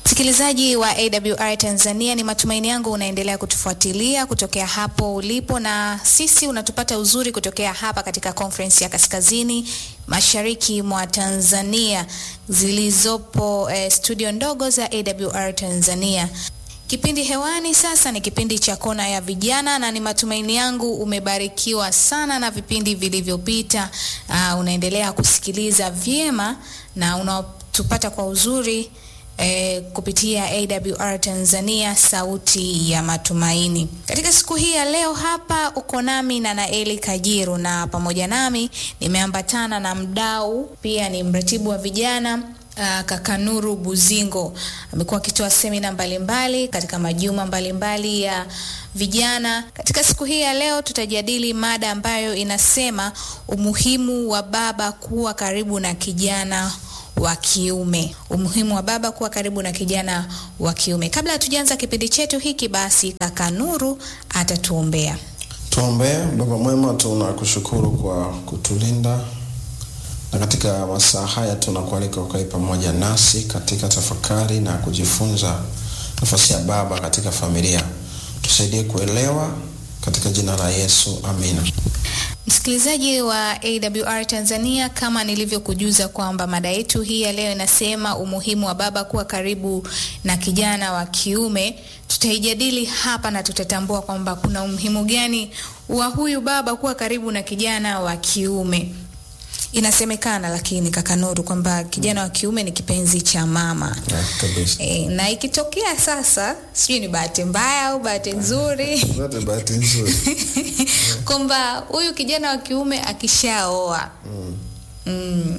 Msikilizaji wa AWR Tanzania, ni matumaini yangu unaendelea kutufuatilia kutokea hapo ulipo, na sisi unatupata uzuri kutokea hapa katika conference ya kaskazini mashariki mwa Tanzania zilizopo eh, studio ndogo za AWR Tanzania. Kipindi hewani sasa ni kipindi cha kona ya vijana, na ni matumaini yangu umebarikiwa sana na vipindi vilivyopita. Uh, unaendelea kusikiliza vyema na unatupata kwa uzuri eh, kupitia AWR Tanzania, sauti ya matumaini. Katika siku hii ya leo hapa uko nami na Naeli Kajiru, na pamoja nami nimeambatana na mdau, pia ni mratibu wa vijana Uh, kaka Nuru Buzingo amekuwa akitoa semina mbalimbali katika majuma mbalimbali ya vijana. Katika siku hii ya leo tutajadili mada ambayo inasema umuhimu wa baba kuwa karibu na kijana wa kiume. Umuhimu wa baba kuwa karibu na kijana wa kiume. Kabla hatujaanza kipindi chetu hiki, basi kaka Nuru atatuombea. Tuombee. Baba mwema, tunakushukuru kwa kutulinda na katika masaa haya tunakualika ukae pamoja nasi katika tafakari na kujifunza nafasi ya baba katika familia. Tusaidie kuelewa katika jina la Yesu, amina. Msikilizaji wa AWR Tanzania, kama nilivyokujuza kwamba mada yetu hii ya leo inasema umuhimu wa baba kuwa karibu na kijana wa kiume. Tutaijadili hapa na tutatambua kwamba kuna umuhimu gani wa huyu baba kuwa karibu na kijana wa kiume. Inasemekana lakini kaka Nuru kwamba kijana wa kiume ni kipenzi cha mama. Ya, kabisa. E, na ikitokea sasa, sijui ni bahati mbaya au bahati nzuri Zote bahati nzuri. kwamba huyu kijana wa kiume akishaoa Mm. mm,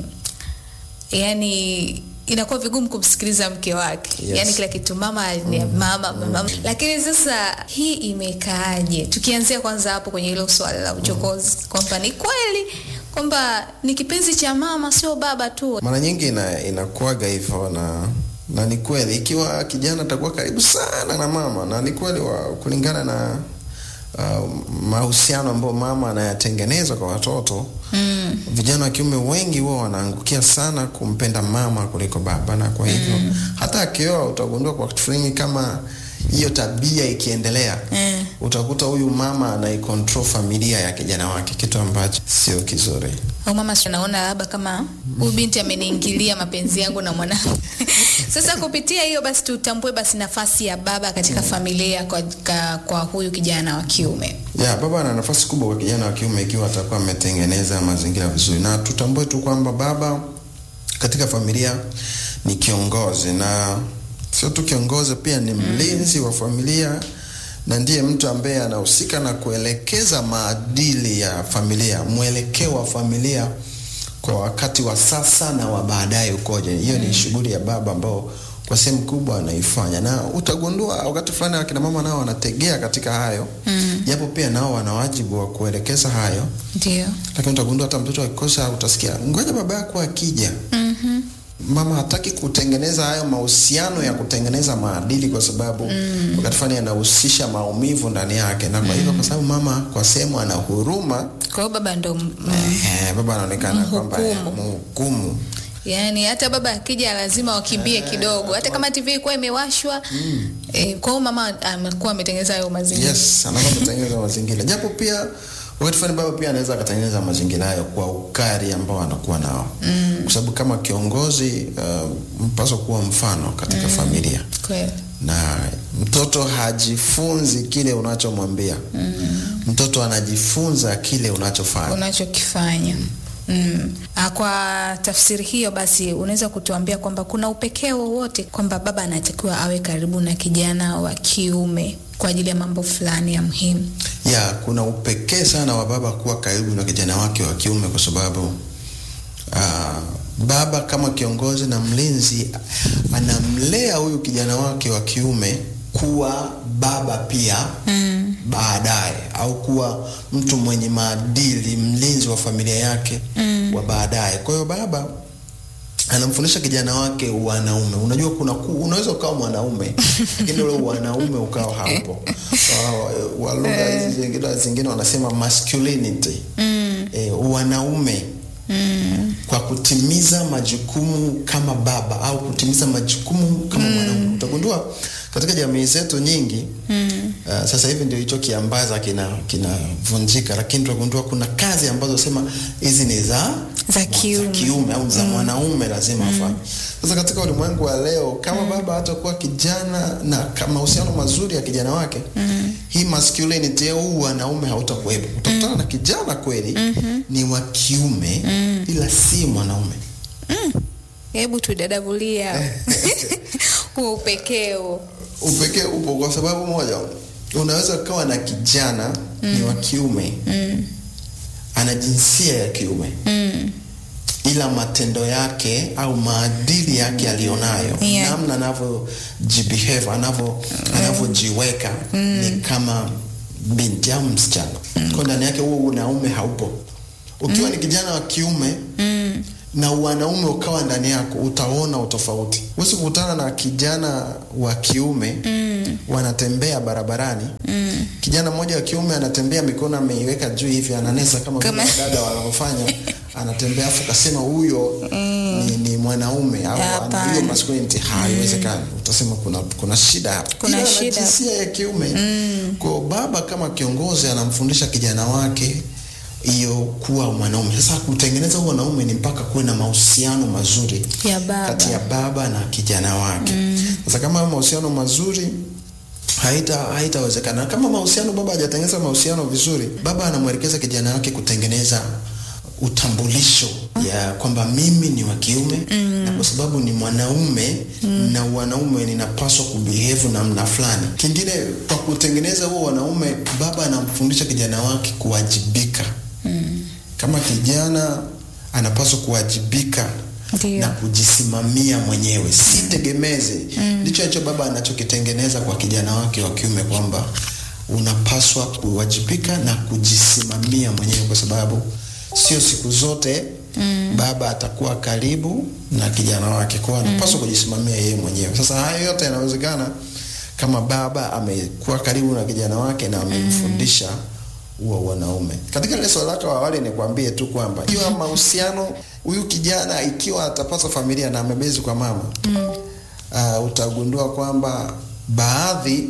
yani inakuwa vigumu kumsikiliza mke wake Yes. yani kila kitu mama ni mama, mama. Lakini sasa hii imekaaje? Tukianzia kwanza hapo kwenye hilo swala la uchokozi kwamba ni kweli kwamba ni kipenzi cha mama, sio baba tu. Mara nyingi ina, inakuwaga hivyo na na ni kweli, ikiwa kijana atakuwa karibu sana na mama, na ni kweli wa kulingana na uh, mahusiano ambayo mama anayatengeneza kwa watoto mm. vijana wa kiume wengi huwa wanaangukia sana kumpenda mama kuliko baba, na kwa hivyo mm. hata akioa utagundua kwa wakati fulani kama hiyo tabia ikiendelea Mm. utakuta huyu mama anaikontrol familia ya kijana wake, kitu ambacho sio kizuri. au mama si naona labda kama huyu binti ameniingilia mapenzi yangu na mwanangu. Sasa kupitia hiyo basi tutambue basi nafasi ya baba katika familia kwa, ka, kwa huyu kijana wa kiume. Ya, baba ana nafasi kubwa kwa kijana wa kiume ikiwa atakuwa ametengeneza mazingira vizuri, na tutambue tu kwamba baba katika familia ni kiongozi, na sio tu kiongozi, pia ni mlinzi wa familia na ndiye mtu ambaye anahusika na kuelekeza maadili ya familia, mwelekeo wa familia kwa wakati wa sasa na wa baadaye ukoje. Hiyo ni shughuli ya baba ambao kwa sehemu kubwa anaifanya, na utagundua wakati fulani akina mama nao wanategea katika hayo Mm. japo pia nao wana wajibu wa kuelekeza hayo, Ndio. lakini utagundua hata mtoto akikosa, utasikia ngoja baba yako akija. Mhm. Mama hataki kutengeneza hayo mahusiano ya kutengeneza maadili, kwa sababu wakati fulani yanahusisha maumivu ndani yake, na kwa hivyo, kwa sababu mama kwa sehemu ana huruma Kwa hiyo baba ndo mm, eh, baba anaonekana kwamba eh, Mhukumu. mhukumu yani hata baba akija lazima wakimbie kidogo, hata kama TV ilikuwa imewashwa eh, kwa hiyo mama amekuwa ametengeneza hayo mazingira. Yes, anakuwa kutengeneza mazingira, japo pia wakati fulani baba pia anaweza akatengeneza mazingira hayo kwa ukali ambao anakuwa nao mm. kwa sababu kama kiongozi uh, mpaswa kuwa mfano katika familia Kweli. na mtoto hajifunzi kile unachomwambia mm. mtoto anajifunza kile unachofanya unachokifanya Mm. Ah, Kwa tafsiri hiyo basi unaweza kutuambia kwamba kuna upekee wowote kwamba baba anatakiwa awe karibu na kijana wa kiume kwa ajili ya mambo fulani ya muhimu. ya kuna upekee sana wa baba kuwa karibu na kijana wake wa kiume kwa sababu uh, baba kama kiongozi na mlinzi anamlea huyu kijana wake wa kiume kuwa baba pia Mm. baadaye au kuwa mtu mwenye maadili, mlinzi wa familia yake Mm. wa baadaye. Kwa hiyo baba anamfundisha kijana wake wanaume. Unajua kuna ku, unaweza ukawa mwanaume lakini ule wanaume ukawa hapo. Wa- wa lugha hizi zingine zingine wanasema masculinity. Mm. E, wanaume Mm. kwa kutimiza majukumu kama baba au kutimiza majukumu kama mwanaume. utagundua katika jamii zetu nyingi mm. uh, sasa hivi ndio hicho kiambaza kina kinavunjika, lakini tutagundua kuna kazi ambazo sema hizi ni za Za kiume. kiume au za mwanaume lazima afanye. Sasa katika ulimwengu wa leo kama baba hatakuwa kijana na ka- mahusiano mazuri ya kijana wake hii masculinity au wanaume hautakuwepo. Utakutana na kijana kweli ni wa kiume ila si mwanaume. Hebu tudadavulia huo upekeo. Upekee upo kwa sababu moja, unaweza ukawa na kijana ni wa kiume ana jinsia ya kiume ila matendo yake au maadili yake aliyonayo Yeah. namna anavyojibehave anavyo anavyojiweka ni kama binti au msichana kwa ndani yake huo unaume haupo ukiwa ni kijana wa kiume na wanaume ukawa ndani yako utaona utofauti huwezi kukutana na kijana wa kiume wanatembea barabarani kijana mmoja wa kiume anatembea mikono ameiweka juu hivi ananesa kama vile Kama- wadada wanavyofanya anatembea afu kasema huyo ni, ni mwanaume au ana Hapana. hiyo masculinity haiwezekani utasema kuna kuna shida hapa Kuna Ila ana shida. jinsia ya kiume kwa baba kama kiongozi anamfundisha kijana wake hiyo kuwa mwanaume sasa kutengeneza huo wanaume ni mpaka kuwe na mahusiano mazuri Ya baba. kati ya baba na kijana wake sasa kama hayo mahusiano mazuri haita haitawezekana kama mahusiano baba hajatengeneza mahusiano vizuri baba anamwelekeza kijana wake kutengeneza utambulisho ya kwamba mimi ni wa kiume na kwa sababu ni mwanaume na wanaume ninapaswa kubehave namna fulani kingine kwa kutengeneza huo wanaume baba anamfundisha kijana wake kuwajibika kama kijana anapaswa kuwajibika Ndio. na kujisimamia mwenyewe si tegemezi ndicho hicho baba anachokitengeneza kwa kijana wake wa kiume kwamba unapaswa kuwajibika na kujisimamia mwenyewe kwa sababu sio siku zote baba atakuwa karibu na kijana wake kwao anapaswa kujisimamia yeye mwenyewe sasa hayo yote yanawezekana kama baba amekuwa karibu na kijana wake na amemfundisha huo wanaume. Katika ile swali lako awali nikwambie tu kwamba ikiwa mahusiano huyu kijana ikiwa atapata familia na amebezi kwa mama uh, utagundua kwamba baadhi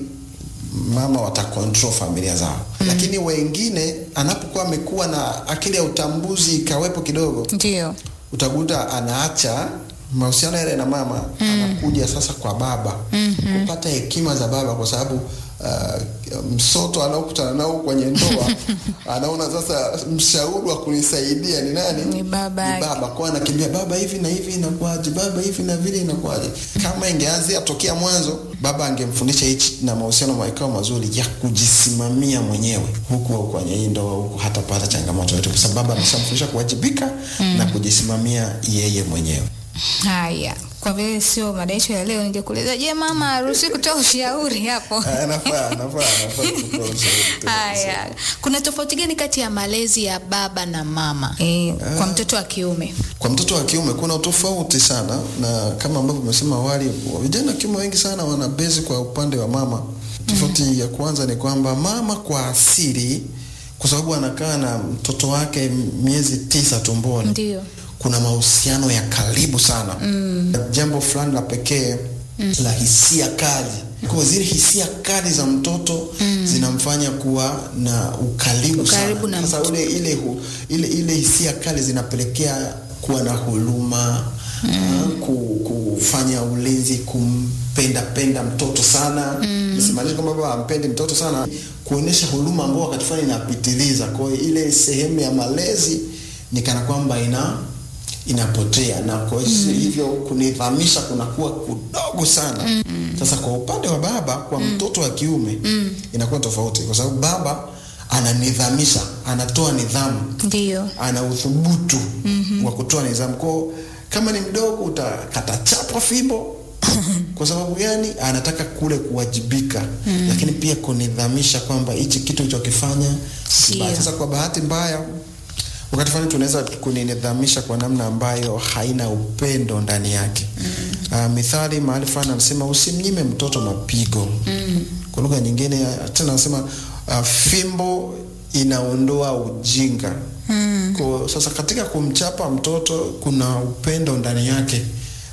mama watakontrol familia zao lakini wengine anapokuwa amekuwa na akili ya utambuzi ikawepo kidogo Ndio. utakuta anaacha mahusiano yale na mama anakuja sasa kwa baba kupata hekima za baba kwa sababu uh, msoto anaokutana nao kwenye ndoa anaona sasa mshauri wa kunisaidia ni nani Ni baba ni yake. baba kwa anakimbia baba hivi na hivi inakuwaje baba hivi na vile inakuwaje kama ingeanzia tokea mwanzo baba angemfundisha hichi na mahusiano maikao mazuri ya kujisimamia mwenyewe huku kwenye hii ndoa huku hatapata changamoto yote kwa sababu baba ameshamfundisha kuwajibika na kujisimamia yeye mwenyewe Haya, kwa vile sio mada yetu ya leo, ningekuuliza je, mama haruhusi kutoa ushauri hapo? Ah, nafaa nafaa nafaa kutoa ushauri. Haya, kuna tofauti gani kati ya malezi ya baba na mama e, kwa mtoto wa kiume? kwa mtoto wa kiume kuna utofauti sana na kama ambavyo umesema awali vijana wa kiume wengi sana wana bezi kwa upande wa mama tofauti ya kwanza ni kwamba mama kwa asili kwa sababu anakaa na mtoto wake miezi tisa tumboni Ndio. kuna mahusiano ya karibu sana mm. jambo fulani la pekee mm. la hisia kali kwa zile hisia kali za mtoto mm. zinamfanya kuwa na ukaribu, Ukaribu na sana sasa ule, ile, hu, ile, ile hisia kali zinapelekea kuwa na huruma mm. ku, kufanya ulinzi kumpenda penda mtoto sana mm. simaanisha kwamba baba ampendi mtoto sana kuonyesha huruma ambao wakati fulani inapitiliza kwa hiyo ile sehemu ya malezi ni kana kwamba ina inapotea na kwa mm. hivyo kunidhamisha kunakuwa kudogo sana mm. sasa kwa upande wa baba kwa mm. mtoto wa kiume mm. inakuwa tofauti kwa sababu baba ananidhamisha anatoa nidhamu Ndio. ana uthubutu mm-hmm. wa kutoa nidhamu kwao kama ni mdogo utakatachapwa fimbo kwa sababu gani anataka kule kuwajibika mm. lakini pia kunidhamisha kwamba hichi kitu ulichokifanya si Sio. kibaya. sasa kwa bahati mbaya wakati fulani tunaweza kunidhamisha kwa namna ambayo haina upendo ndani yake mm. uh, mithali mahali fulani anasema usimnyime mtoto mapigo mm. kwa lugha nyingine tena anasema uh, fimbo inaondoa ujinga mm. kwa sasa katika kumchapa mtoto kuna upendo ndani yake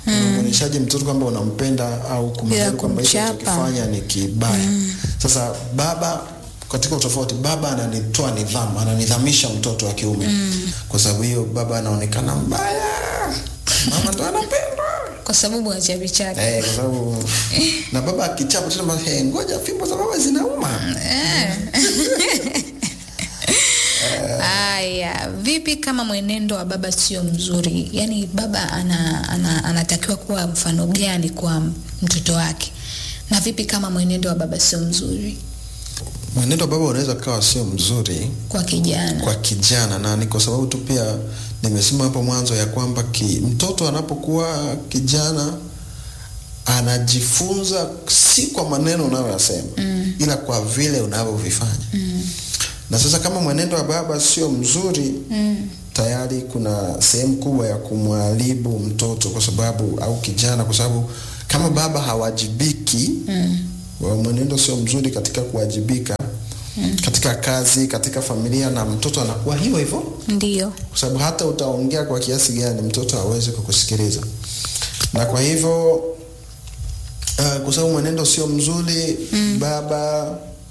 unamwonyeshaje mtoto kwamba unampenda au kumjali kwamba hicho kumchapa. anachokifanya ni kibaya sasa baba katika utofauti baba ananitoa nidhamu ananidhamisha mtoto wa kiume kwa sababu hiyo baba anaonekana mbaya mama ndo anapendwa kwa sababu achavichavi Eh, kwa sababu na baba akichapa tena hey, ngoja fimbo za baba zinauma Haya, vipi kama mwenendo wa baba sio mzuri? Yaani baba ana, ana, anatakiwa kuwa mfano gani kwa mtoto wake, na vipi kama mwenendo wa baba sio mzuri mwenendo wa baba unaweza kawa sio mzuri kwa kijana? kwa kijana na ni kwa sababu tu pia nimesema hapo mwanzo ya kwamba ki, mtoto anapokuwa kijana anajifunza si kwa maneno unayoyasema mm. ila kwa vile unavyovifanya mm. na sasa kama mwenendo wa baba sio mzuri mm. tayari kuna sehemu kubwa ya kumwharibu mtoto kwa sababu au kijana kwa sababu kama baba hawajibiki mm. mwenendo sio mzuri katika kuwajibika mm. katika kazi katika familia na mtoto anakuwa hivyo hivyo Ndio. kwa sababu hata utaongea kwa kiasi gani mtoto hawezi kukusikiliza na kwa hivyo uh, kwa sababu mwenendo sio mzuri mm. baba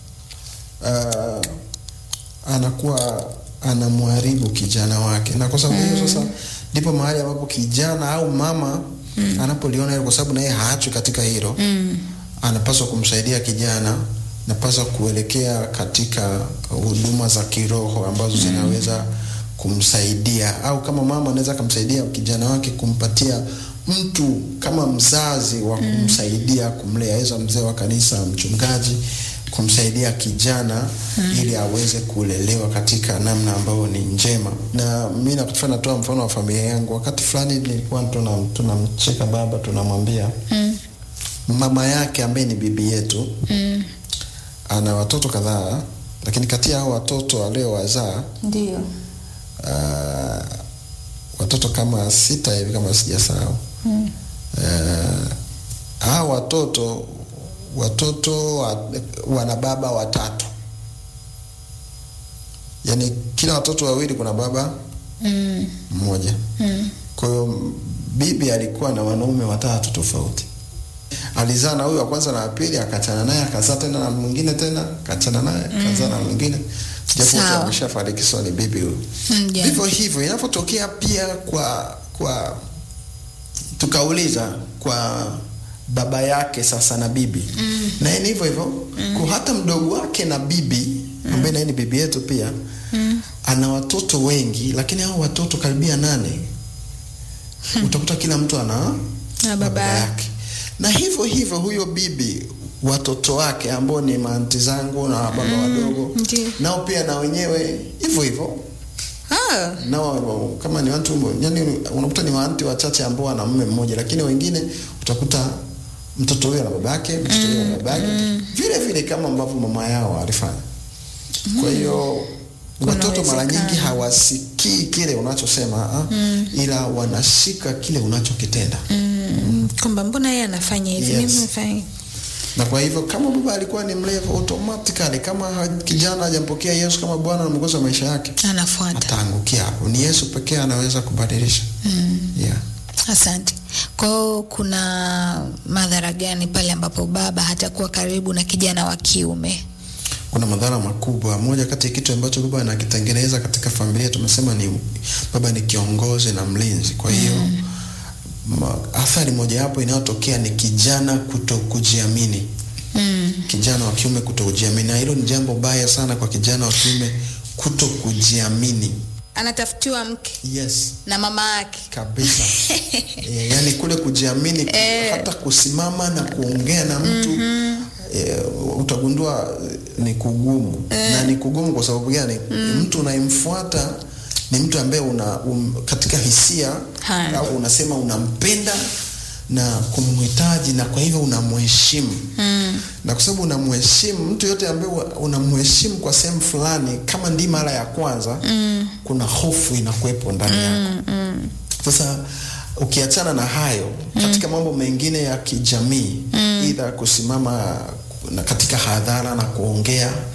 uh, anakuwa anamharibu kijana wake na kwa sababu hiyo sasa ndipo mahali ambapo kijana au mama mm. anapoliona hilo kwa sababu naye haachwi katika hilo mm. anapaswa kumsaidia kijana napaswa kuelekea katika huduma za kiroho ambazo mm. zinaweza kumsaidia au kama mama anaweza akamsaidia kijana wake kumpatia mtu kama mzazi wa kumsaidia kumlea aweza mzee wa kanisa mchungaji kumsaidia kijana mm. ili aweze kulelewa katika namna ambayo ni njema na mi nakufa natoa mfano wa familia yangu wakati fulani nilikuwa tuna- tunamcheka baba tunamwambia Mm. mama yake ambaye ni bibi yetu Mm. ana watoto kadhaa lakini kati ya hao watoto aliowazaa Ndio. uh, watoto kama sita hivi kama sijasahau Mm. uh, hao watoto watoto wa, wana baba watatu yaani kila watoto wawili kuna baba Mm. mmoja Mm. kwa hiyo bibi alikuwa na wanaume watatu tofauti alizaa na huyu wa kwanza na wa pili akachana naye akazaa tena na mwingine tena akachana naye akazaa na mwingine japokuwa Sawa. ameshafariki so ni bibi huyu Mm, ja. vivyo hivyo inavyotokea pia kwa kwa tukauliza kwa baba yake sasa na bibi mm. naye ni hivyo hivyo mm. kwa hata mdogo wake na bibi ambaye naye ni bibi yetu pia mm. ana watoto wengi lakini hao watoto karibia nane utakuta kila mtu ana Na baba yake na hivyo hivyo huyo bibi watoto wake ambao ni maanti zangu na baba wadogo Ndio. nao pia na wenyewe hivyo hivyo Ah. nao kama ni watu yani unakuta ni waanti wachache ambao wana mume mmoja lakini wengine utakuta mtoto huyo na babake mtoto huyo na babake vile vile kama ambavyo mama yao alifanya kwa hiyo watoto mara nyingi uwezekano. hawasikii kile unachosema ah, ila wanashika kile unachokitenda Mm. Kwamba mbona yeye anafanya hivi? Yes. Mimi nafanya na kwa hivyo kama baba alikuwa ni mlevu automatically kama ha- kijana hajampokea yesu kama bwana na mwokozi wa maisha yake anafuata. ataangukia hapo ni yesu pekee anaweza kubadilisha Mm. yeah. Asante. Kwa hiyo kuna madhara gani pale ambapo baba hatakuwa karibu na kijana wa kiume? kuna madhara makubwa moja kati ya kitu ambacho baba anakitengeneza katika familia tumesema ni baba ni kiongozi na mlinzi kwa hiyo ma, athari mojawapo inayotokea ni kijana kuto kujiamini Mm. kijana wa kiume kuto kujiamini na hilo ni jambo baya sana kwa kijana wa kiume kuto kujiamini Anatafutiwa mke yes na mama yake. kabisa e, yani kule kujiamini ku- hata kusimama na kuongea na mtu e, utagundua eh, ni kugumu na ni kugumu kwa sababu gani mtu unayemfuata ni mtu ambaye una um, katika hisia Haya. au unasema unampenda na kumhitaji na kwa hivyo unamheshimu Mm. na kwa sababu unamheshimu mtu yote ambaye wa- unamheshimu kwa sehemu fulani kama ndi mara ya kwanza mm. kuna hofu inakuwepo ndani yako Mm. sasa ukiachana na hayo katika mambo mengine ya kijamii mm. idha kusimama na katika hadhara na kuongea mm. au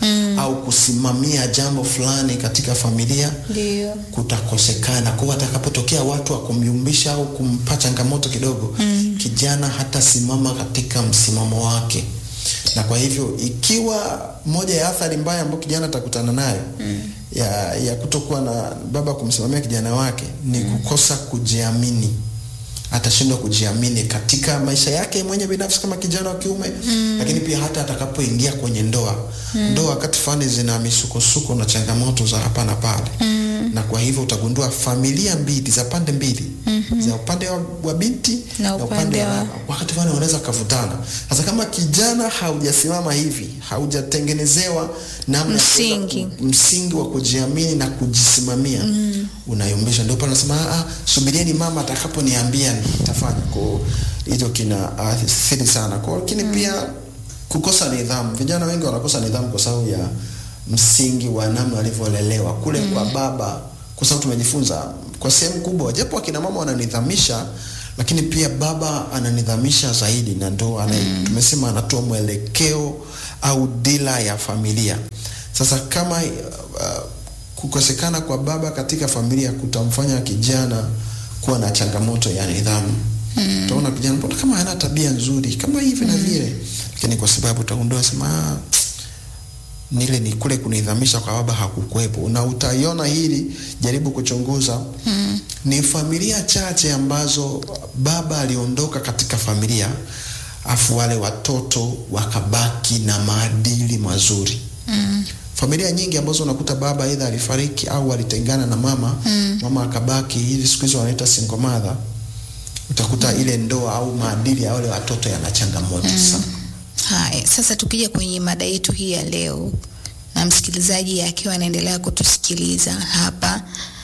au kusimamia jambo fulani katika familia Ndio. kutakosekana. Kwa hiyo atakapotokea watu wa kumyumbisha au kumpa changamoto kidogo mm. kijana hatasimama katika msimamo wake, na kwa hivyo ikiwa moja ya athari mbaya ambayo kijana atakutana nayo mm. ya, ya kutokuwa na baba kumsimamia kijana wake ni mm. kukosa kujiamini atashindwa kujiamini katika maisha yake mwenye binafsi kama kijana wa kiume mm. lakini pia hata atakapoingia kwenye ndoa mm. ndoa wakati fulani zina misukosuko na changamoto za hapa na pale mm. na kwa hivyo utagundua familia mbili za pande mbili mm-hmm. za upande wa, wa binti Na upande wa- baba, wakati fulani wanaweza kavutana sasa kama kijana haujasimama hivi haujatengenezewa namna ya kuweza Msingi. ku- msingi wa kujiamini na kujisimamia mm. unayumbisha ndio pale nasema ah, ah, subirieni mama atakaponiambia nitafanya kwa hicho kina athiri sana kwa lakini mm. pia kukosa nidhamu vijana wengi wanakosa nidhamu kwa sababu ya msingi wa namna walivyolelewa kule mm. kwa baba kwa sababu tumejifunza kwa sehemu kubwa japo akina mama wananidhamisha lakini pia baba ananidhamisha zaidi na ndo ana, mm. tumesema anatoa mwelekeo au dila ya familia sasa kama uh, kukosekana kwa baba katika familia kutamfanya kijana kuwa na changamoto ya nidhamu mm. utaona kijana mbona kama hana tabia nzuri kama hivi mm. na vile lakini kwa sababu utagundua sema "Ah, nile ni kule kunidhamisha kwa baba hakukuwepo na utaiona hili jaribu kuchunguza mm. ni familia chache ambazo baba aliondoka katika familia afu wale watoto wakabaki na maadili mazuri mm. familia nyingi ambazo unakuta baba aidha alifariki au alitengana na mama mm. mama akabaki hivi siku hizi wanaita single mother utakuta mm. ile ndoa au maadili ya wale watoto yana changamoto mm. sana Haya, sasa tukija kwenye mada yetu hii ya leo, na msikilizaji akiwa anaendelea kutusikiliza hapa,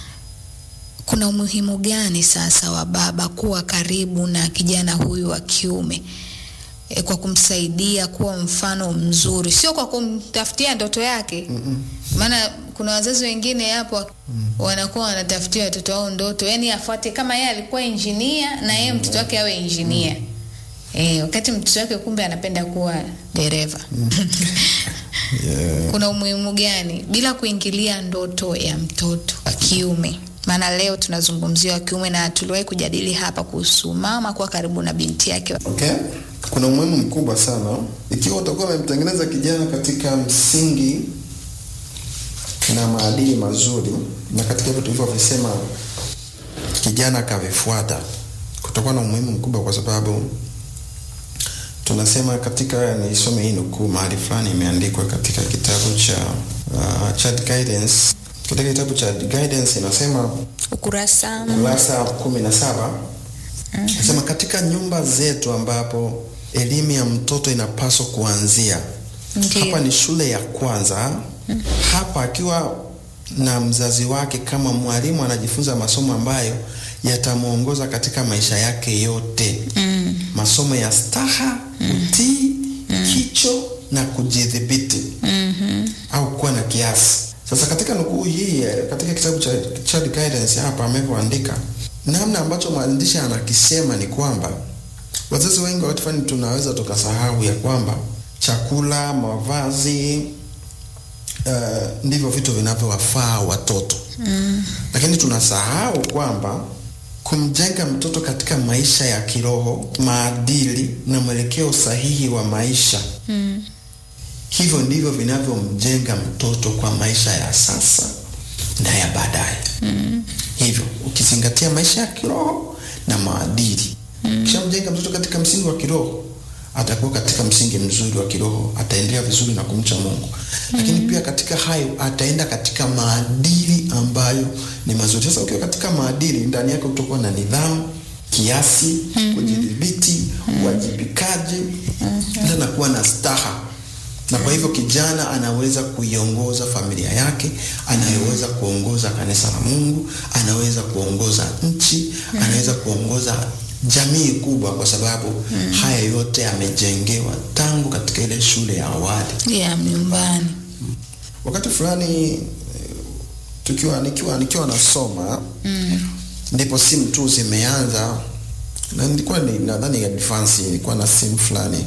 kuna umuhimu gani sasa wa baba kuwa karibu na kijana huyu wa kiume e, kwa kumsaidia kuwa mfano mzuri, sio kwa kumtafutia ndoto yake. Maana kuna wazazi wengine hapo wanakuwa wanatafutia watoto wao ndoto, yani afuate kama yeye alikuwa injinia na yeye mtoto wake awe injinia. Eh, wakati mtoto wake kumbe anapenda kuwa dereva. yeah. Kuna umuhimu gani bila kuingilia ndoto ya mtoto wa kiume? Maana leo tunazungumzia wa kiume na tuliwahi kujadili hapa kuhusu mama kuwa karibu na binti yake. Okay. Kuna umuhimu mkubwa sana ikiwa utakuwa umemtengeneza kijana katika msingi na maadili mazuri, na katika hivyo tulivyovisema kijana akavifuata, kutakuwa na umuhimu mkubwa, kwa sababu tunasema katika, nisome hii nukuu mahali fulani imeandikwa katika kitabu cha uh, Child Guidance. Katika kitabu cha Guidance inasema Ukurasa kurasa kumi na saba nasema katika nyumba zetu ambapo elimu ya mtoto inapaswa kuanzia Ndiyo. hapa ni shule ya kwanza hapa akiwa na mzazi wake kama mwalimu anajifunza masomo ambayo yatamwongoza katika maisha yake yote mm. masomo ya staha utii kicho na kujidhibiti mm-hmm. au kuwa na kiasi. Sasa katika nukuu hii eh, katika kitabu cha Child Guidance hapa amevyoandika, namna ambacho mwandishi anakisema ni kwamba wazazi wengi wakati fulani tunaweza tukasahau ya kwamba chakula, mavazi uh, ndivyo vitu vinavyowafaa watoto mm. lakini tunasahau kwamba kumjenga mtoto katika maisha ya kiroho, maadili na mwelekeo sahihi wa maisha mm. hivyo ndivyo vinavyomjenga mtoto kwa maisha ya sasa na ya baadaye mm. hivyo ukizingatia maisha ya kiroho na maadili mm. kishamjenga mtoto katika msingi wa kiroho atakuwa katika msingi mzuri wa kiroho ataendelea vizuri na kumcha mungu mm. lakini pia katika hayo ataenda katika maadili ambayo ni mazuri sasa ukiwa katika maadili ndani yake utakuwa na nidhamu kiasi mm-hmm. kujidhibiti uwajibikaji mm-hmm. na kuwa na staha na kwa hivyo kijana anaweza kuiongoza familia yake, anaweza kuongoza kanisa la Mungu, anaweza kuongoza nchi, anaweza kuongoza jamii kubwa, kwa sababu haya yote yamejengewa tangu katika ile shule ya awali. ya nyumbani Wakati fulani eh, tukiwa nikiwa nikiwa nasoma mm. ndipo simu tu zimeanza na nilikuwa ni nadhani advance ilikuwa na simu fulani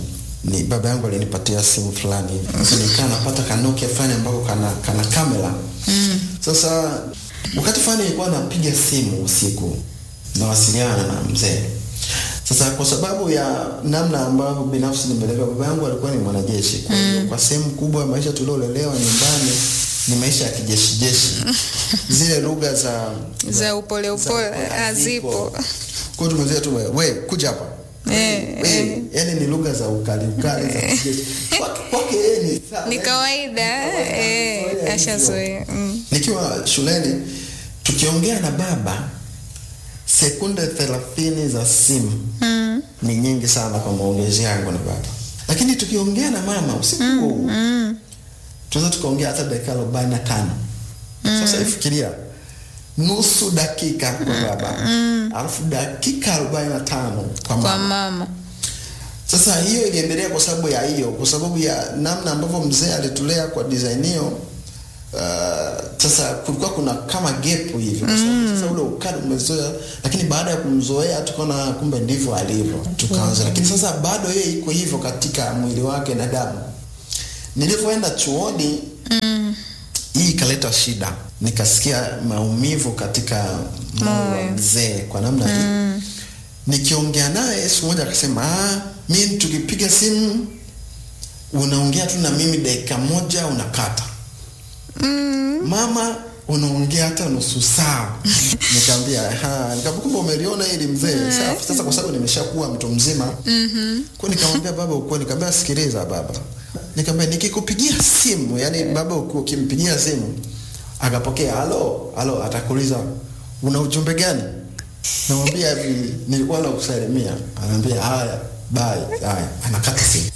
ni baba yangu alinipatia simu fulani hivi. Sasa nikaa napata kanokia fulani ambako kana, kana kamera mm. Sasa wakati fulani nilikuwa napiga simu usiku nawasiliana na mzee. Sasa kwa sababu ya namna ambayo binafsi nimelelewa, baba yangu alikuwa ni mwanajeshi. Kwa hiyo kwa sehemu kubwa ya maisha tuliolelewa nyumbani ni maisha ya kijeshi jeshi, zile lugha za za upole upole za- hazipo. Kwa hiyo tumezoea tu we, we kuja hapa Eh, we, yani ni lugha za ukali ukali za kijeshi. Kwake kwake yeye ni sawa. Ni kawaida eh, Kawaida ashazoea. Mm. Nikiwa shuleni tukiongea na baba, sekunde thelathini za simu Mm. ni nyingi sana kwa maongezi yangu na baba, lakini tukiongea na mama usiku huo huo Mm. tunaweza tukaongea hata dakika arobaini na tano. Sasa ifikiria nusu dakika kwa baba alafu dakika arobaini na tano kwa Kwa mama. mama. Sasa hiyo iliendelea kwa sababu ya hiyo, kwa sababu ya namna ambavyo mzee alitulea kwa design hiyo. Uh, sasa kulikuwa kuna kama gap hivi kwa sababu sasa ule ukali umezoea, lakini baada ya kumzoea tukaona kumbe ndivyo alivyo, tukaanza. Lakini sasa bado yeye iko hivyo katika mwili wake na damu. Nilivyoenda chuoni hii ikaleta shida, nikasikia maumivu katika moyo wa Moyo. mzee kwa namna hii nikiongea naye siku moja akasema, ah, mi tukipiga simu unaongea tu na mimi dakika moja unakata. Mama unaongea hata nusu saa. Nikamwambia, ha, nikamkumba umeliona hili mzee. Safi. Sasa kwa sababu nimeshakuwa mtu mzima. Kwa nikamwambia baba ukweli, nikamwambia sikiliza baba. Nikamwambia nikikupigia simu, yani baba uki- ukimpigia simu akapokea, halo, halo, atakuuliza una ujumbe gani? Namwambia hivi, nilikuwa nakusalimia. Anaambia haya, bye, haya, anakata simu.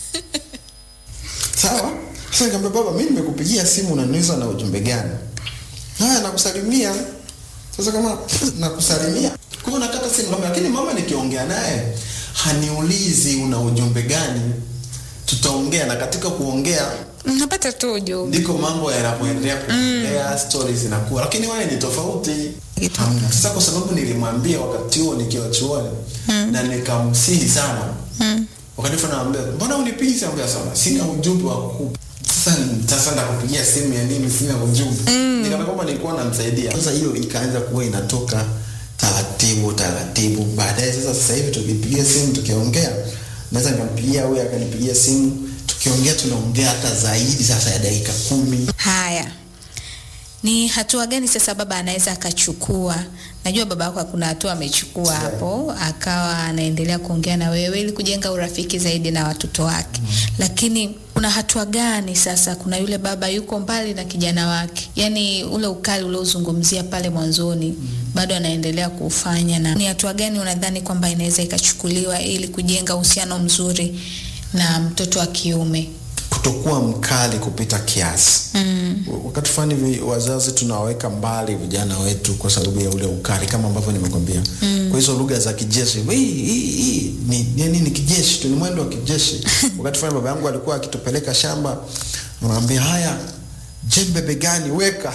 Sawa? Sasa nikamwambia baba, mimi nimekupigia simu unaniuliza na ujumbe gani? Haya, nakusalimia. Sasa kama nakusalimia, kwa hiyo nakata simu kama, lakini mama nikiongea naye haniulizi una ujumbe gani. Tutaongea na katika kuongea Napata tu ujumbe. ndiko mambo yanapoendelea kuendelea, stories zinakuwa, lakini wewe ni tofauti. Kitu. Hamna. Sasa kwa sababu nilimwambia wakati huo nikiwa chuoni na nikamsihi sana Mm. wakati fulani anambia mbona unipigi ambia sana sina ujumbe wa kukupa sasa sasa ndakupigia simu ya nini sina ujumbe mm. nikaona kwamba nilikuwa namsaidia sasa hiyo ikaanza kuwa inatoka taratibu taratibu baadaye sasa sasa hivi tukipigia simu tukiongea naweza nikampigia huyu akanipigia simu tukiongea tunaongea hata zaidi sasa ya dakika kumi Haya, ni hatua gani sasa baba anaweza akachukua? Najua baba yako kuna hatua amechukua hapo, akawa anaendelea kuongea na wewe ili kujenga urafiki zaidi na watoto wake, lakini kuna hatua gani sasa? Kuna yule baba yuko mbali na kijana wake, yaani ule ukali uliozungumzia pale mwanzoni bado anaendelea kuufanya, na ni hatua gani unadhani kwamba inaweza ikachukuliwa ili kujenga uhusiano mzuri na mtoto wa kiume? kutokuwa mkali kupita kiasi Mm. wakati fulani vi- wazazi tunawaweka mbali vijana wetu kwa sababu ya ule ukali kama ambavyo nimekwambia mm. kwa hizo lugha za kijeshi hii hii hii ni nini ni kijeshi tu ni mwendo wa kijeshi wakati fulani baba yangu alikuwa akitupeleka shamba anaambia haya jembe begani weka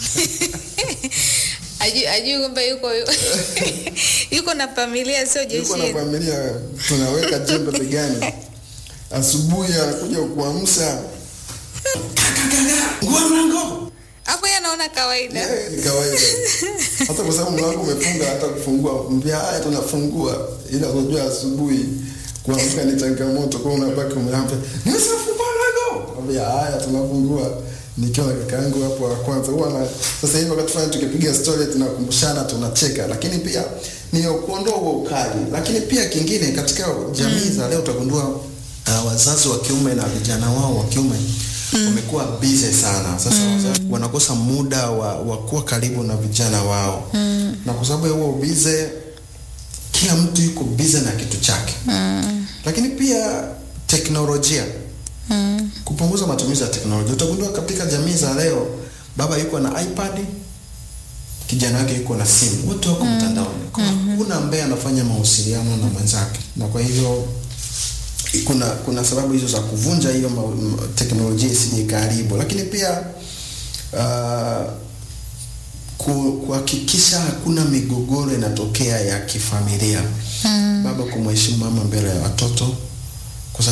Ajui, ajui kwamba yuko yuko na familia sio yuko na jeshini. familia tunaweka jembe begani asubuhi anakuja kuamsha ngua mlango Hapo yeye anaona kawaida. Yeah, ni kawaida hata kwa sababu mlango umefunga hata kufungua mbia haya tunafungua ila unajua asubuhi kuamka ni changamoto kwa hiyo unabaki umeambia nimesafungua mlango ambia haya tunafungua nikiwa na kaka yangu hapo wa kwanza huwa na sasa hivi wakati fulani tukipiga story tunakumbushana tunacheka lakini pia ni kuondoa huo ukali lakini pia kingine katika jamii za leo utagundua uh, wazazi wa kiume na vijana wao wa kiume wamekuwa busy sana sasa wazazi wanakosa muda wa, wa kuwa karibu na vijana wao na kwa sababu ya huo busy kila mtu yuko busy na kitu chake lakini pia teknolojia Mm. kupunguza matumizi ya teknolojia utagundua katika jamii za leo baba yuko na ipad kijana wake yuko na simu wote wako mtandaoni Kwa hakuna ambaye anafanya mawasiliano na mwenzake na kwa hivyo kuna kuna sababu hizo za kuvunja hiyo ma- ma- teknolojia isije ikaharibu lakini pia uh, ku- kuhakikisha hakuna migogoro inatokea ya kifamilia Mm. baba kumheshimu mama mbele ya watoto kwa sababu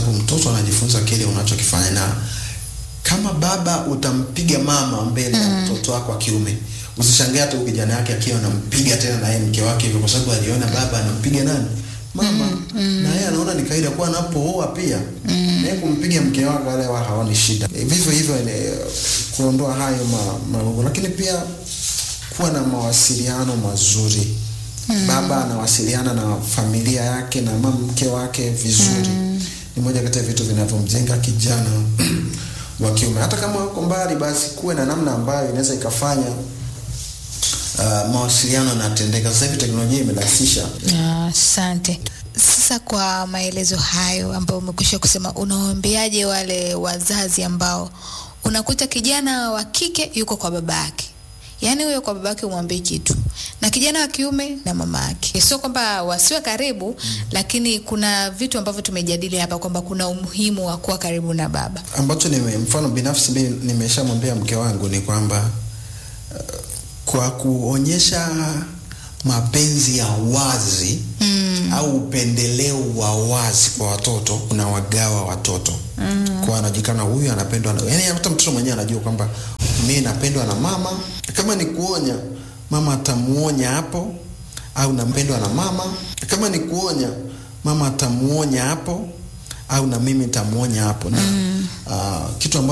sababu mtoto anajifunza kile unachokifanya na kama baba utampiga mama mbele ya mtoto wako wa kiume usishangae hata huyu kijana yake akiwa anampiga tena na yeye mke wake hivyo kwa sababu aliona baba anampiga nani mama na yeye anaona ni kawaida kuwa anapooa pia na yeye kumpiga mke wake wale wa haoni shida Eh, vivyo hivyo eh, kuondoa hayo ma, magugu lakini pia kuwa na mawasiliano mazuri baba anawasiliana na familia yake na mama mke wake vizuri ni moja kati ya vitu vinavyomjenga kijana wa kiume hata kama wako mbali basi kuwe na namna ambayo inaweza ikafanya uh, mawasiliano yanatendeka sasa hivi teknolojia imerahisisha Ah, Asante. Sasa kwa maelezo hayo ambayo umekwisha kusema, unawaambiaje wale wazazi ambao unakuta kijana wa kike yuko kwa baba yake, yaani huyo kwa baba yake umwambie kitu, na kijana wa kiume na mama yake. Sio kwamba wasiwe karibu, lakini kuna vitu ambavyo tumejadili hapa kwamba kuna umuhimu wa kuwa karibu na baba. ambacho nime, mfano binafsi mimi nimeshamwambia mke wangu ni kwamba uh, kwa kuonyesha mapenzi ya wazi mm. au upendeleo wa wazi kwa watoto unawagawa watoto mm. kwa anajulikana huyu anapendwa na yani hata mtoto mwenyewe anajua kwamba mimi napendwa na mama kama ni kuonya mama atamuonya hapo au nampendwa na mama kama ni kuonya mama atamuonya hapo au na mimi nitamuonya hapo na mm. uh, kitu ambacho